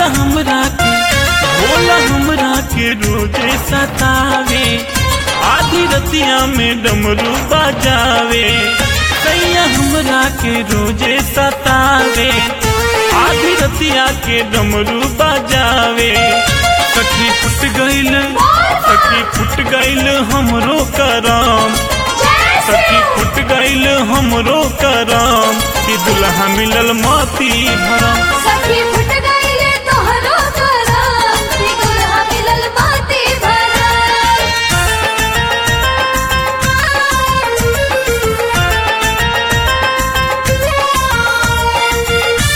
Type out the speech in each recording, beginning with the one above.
हमरा के भोला हमरा के रोजे सतावे आधी रतिया में डमरू बजावे सैया हमरा के रोजे सतावे आधी रतिया के डमरू बजावे सखी फुट गईल सखी फुट गईल हमरो करम सखी फुट गईल हमरो करम कि दुल्हा मिलल मोती भरम सखी फुट गईले तोहरो करम कि दुल्हा मिलल बाती भरम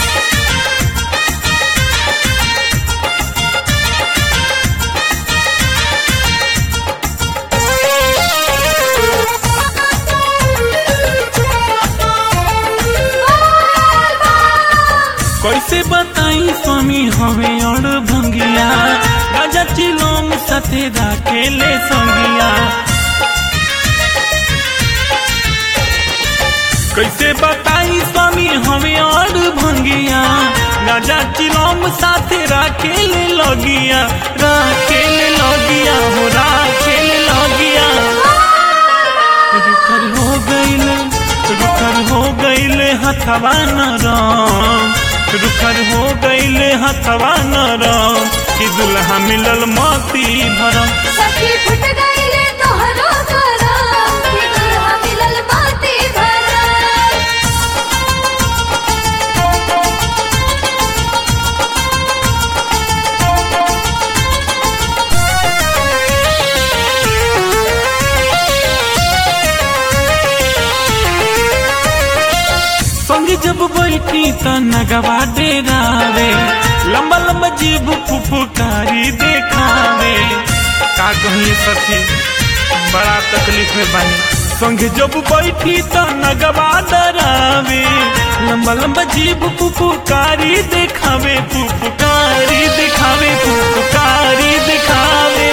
कैसे बताई स्वामी हमें और भंगिया राजा चिलोम सते राखेले संगिया कैसे बताई स्वामी हमें और भंगिया राजा चिलोम साथे राखेले लगिया राखेले लगिया हो राखेले लगिया रुखर हो गईल रुखर हो गईल हथवा नरम रुखर हो गईल हथवा नरम कि दुल्हा मिलल मोती भरम सखी फुट गईले तोहरो करम कि दुल्हा मिलल बाती भरम संग जब बैठी त नगवा डेरावे लंबा लंबा जीभ फुफुकारी देखावे का कहिए सखी बड़ा तकलीफ में बानी संग जब बैठी त नगवा डरावे लंबा लंबा जीभ फुफुकारी देखावे फुफुकारी देखावे फुफुकारी देखावे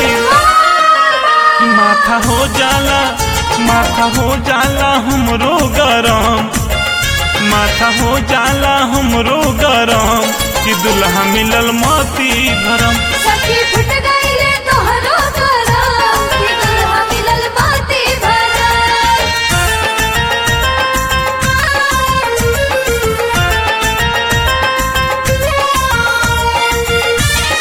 माथा हो जाला माथा हो जाला हमरो गरम माथा हो जाला हमरो गरम कि दुल्हा मिलल मोती भरम सखी फुट गईले तोहरो करम कि दुल्हा मिलल बाती भरम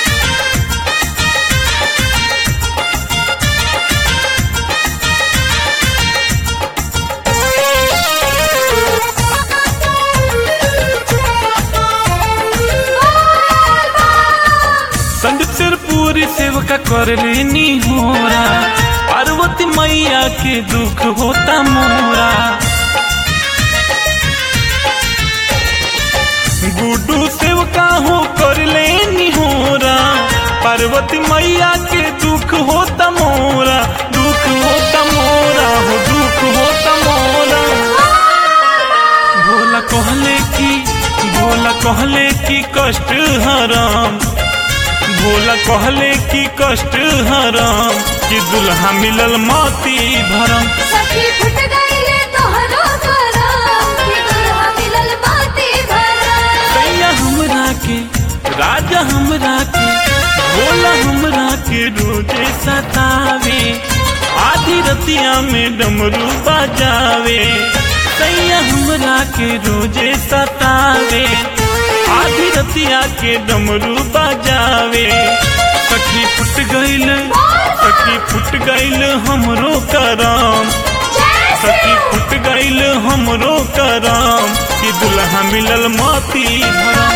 संदीप सिरपुरी सेवका कर लेनी होरा पार्वती मैया के दुख होता मोरा गुड्डू सेवका हो कर लेनी होरा पार्वती मैया के दुख होता मोरा दुख होता मोरा हो दुख होता मोरा भोला कहले की भोला कहले की कष्ट हराम भोला कहले की कष्ट हराम कि दुल्हा मिलल मोती भरम सखी फुट गईले तोहरो करम कि दुल्हा मिलल बाती भरम कैया हमरा के राजा हमरा के भोला हमरा के रोजे सतावे आधी रतिया में डमरू बजावे कैया हमरा के रोजे सतावे आधी रतिया के डमरू बजावे सखी फुट गईल सखी फुट गईल हमरो करम सखी फुट गईल हमरो करम कि दुल्हा मिलल मोती भरम